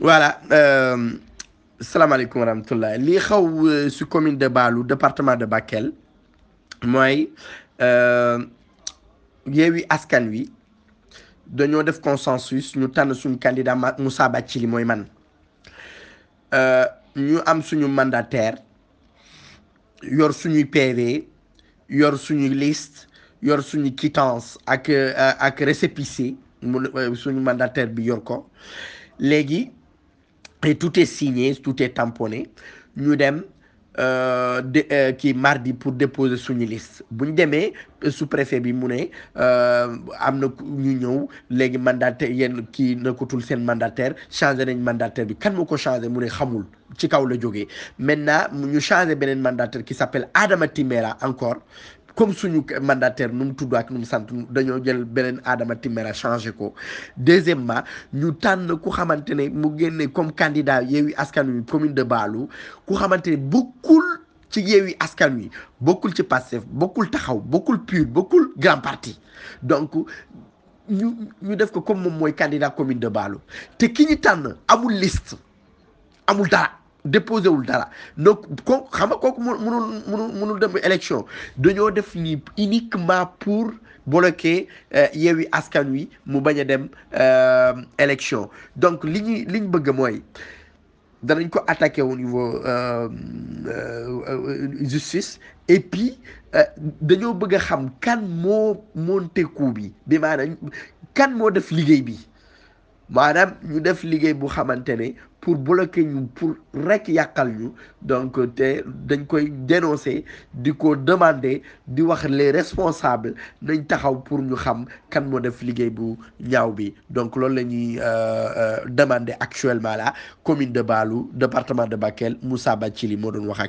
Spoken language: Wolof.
voilà salaamaaleykum wa rahmatullah lii xaw si commune de Baalu département de Bakel mooy Yewwi Askan Wi dañoo def consensus ñu tànn suñu candidat Moussa Bathily mooy man ñu am suñu mandataire yor suñuy PV yor suñuy liste yor suñu quittance ak ak récépissé mu suñu mandataire bi yor ko léegi et tout est signé tout est tamponné ñu dem de kii mardi pour déposer suñu liste bu ñu demee sous-préfet bi mu ne am na ñu ñëw léegi mandataire yéen kii nekkatul seen mandataire changé nañ mandataire bi kan moo ko changé mu ne xamul ci kaw la jógee maintenant ñu changé beneen mandataire qui s'appelle Adama Timbera encore comme suñu mandataire nu mu tudd ak nu mu sant dañoo jël beneen Adama Timbera changé ko deuxièmement ñu tànn ku xamante ne mu génne comme candidat Yewwi Askan Wi commune de Baalu ku xamante ne bokkul ci Yewwi Askan Wi bokkul ci Pastef bokkul taxaw bokkul PUR bokkul grand parti donc ñu ñu def ko comme moom mooy candidat commune de Baalu te ki ñu tànn amul liste amul dara déposé wul dara donc ko xam nga kooku mënul mënul mënul dem élection dañoo def nii uniquement pour bloquer Yewwi Askan Wi mu bañ a dem élection donc li ñuy li ñu bëgg mooy danañ ko attaquer au niveau justice et puis dañoo bëgg a xam kan moo monté coup bi bi maanaam kan moo def liggéey bi maanaam ñu def liggéey bu xamante ne pour bloquer ñu pour rek yàqal ñu donc te dañ koy dénoncer di ko demander di wax les responsables nañ taxaw pour ñu xam kan moo def liggéey bu ñaaw bi donc loolu la ñuy demander actuellement là commune de Baalu département de Bakel Moussa Bathily moo doon wax ak